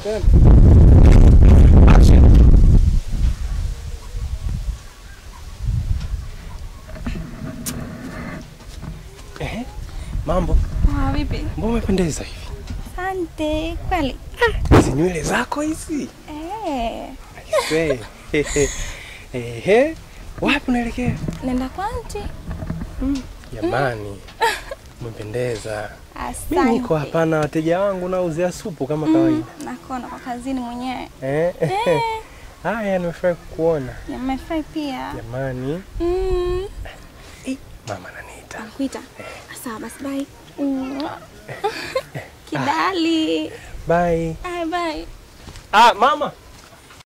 Ehe, mambo, Ah, vipi? mbona umependeza hivi? Asante. Kweli? Hizi nywele zako hizi. Eh, Aisee. Ehe, wapi unaelekea? nenda kwa anti. Jamani, umependeza. Asante. Mimi niko hapa na wateja wangu nauzia supu kama kawaida. Nakona kwa kazini mwenyewe. Eh? Eh, Haya, nimefurahi kukuona. nimefurahi pia. Jamani, Mm. mama ananiita. Nakuita. Sawa basi bye. Mwah. Kidali. Bye. Bye bye. Ah, mama.